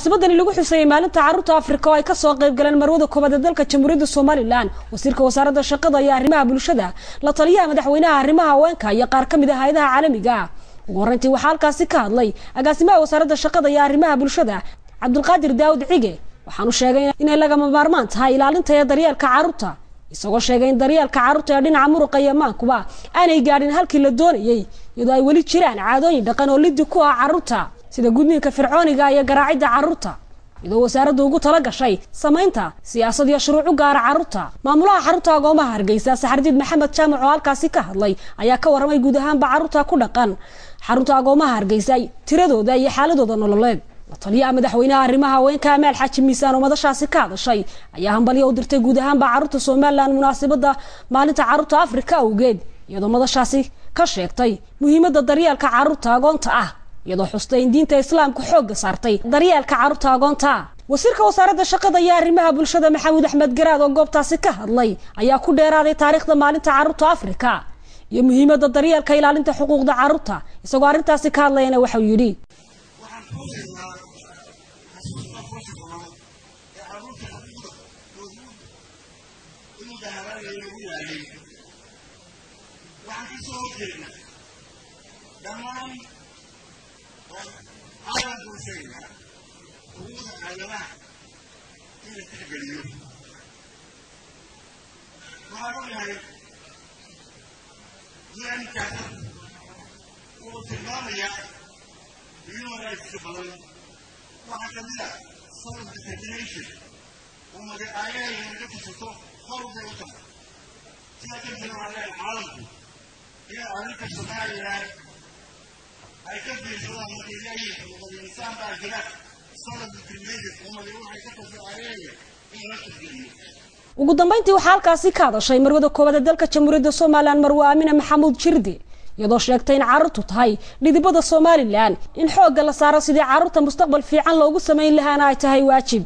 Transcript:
munaasabadani lagu xuseeyey maalinta carruurta afrika oo ay kasoo qayb galeen marwada koobaad ee dalka jamhuuriyadda somalilan wasiirka wasaaradda shaqada iyo arrimaha bulshada la taliyaha madaxweynaha arrimaha haweenka iyo qaar ka mid ah hay-adaha caalamiga ah ugu horreyntii waxaa halkaasi ka hadlay agaasimaha wasaaradda shaqada iyo arrimaha bulshada cabdulqaadir daawud cige waxaanu sheegay inay lagama maarmaan tahay ilaalinta ee daryeelka carruurta isagoo sheegay in daryeelka carruurta ee dhinaca muruqa iyo maankuba aanay gaadhin halkii la doonayey iyadoo ay weli jiraan caadooyin dhaqan oo liddi ku ah carruurta sida gudniinka fircooniga iyo garaacidda carruurta iyadoo wasaaraddu ugu tala gashay samaynta siyaasad iyo shuruuc u gaara carruurta maamulaha xarunta agoomaha hargeysa saxardiid maxamed jaamac oo halkaasi ka hadlay ayaa ka warramay guud ahaanba carruurta ku dhaqan xarunta agoomaha hargeysa tiradooda iyo xaaladooda nololeed la taliyaha madaxweynaha arrimaha haweenka amaal xaaji miisaan oo madashaasi ka hadashay ayaa hambalyo u dirtay guud ahaanba carruurta somalilan munaasabadda maalinta carruurta afrika awgeed iyadoo madashaasi ka sheegtay muhiimadda daryeelka carruurta agoonta ah iyadoo xustay in diinta islaamka xoogga saartay daryeelka carruurta agoonta wasiirka wasaaradda shaqada iyo arrimaha bulshada maxamuud axmed garaad oo goobtaasi ka hadlay ayaa ku dheeraaday taariikhda maalinta carruurta afrika iyo muhiimadda daryeelka ilaalinta xuquuqda carruurta isagoo arrintaasi ka hadlayana waxau yidhi dhammaan caalamka u sheegaynaa xuquuqda aadamaha in la tixgeliyo waxaan ognahay diyaankaasa wuxuu tilmaamayaa human rightska badan waxaa ka mid a self determination oo magacaayahayna naga tusato hor bay u tahay sidaa darteed waxaan leeyahay caalamku in arrinta somalilan ay ka fiirsadaan markay leeyihiin xuquuqul insaan baa jira self determination umadi waxay ka taficaayeen in la tixgeliyo ugu dambeyntii waxaa halkaasi ka hadashay marwada koowaad ee dalka jamhuuriyadda somalilan marwe aamine maxamuud jirdi iyadoo sheegtay in carruurtu tahay dhidibada somalilan in xoogga la saaro sidii carruurta mustaqbal fiican loogu samayn lahaana ay tahay waajib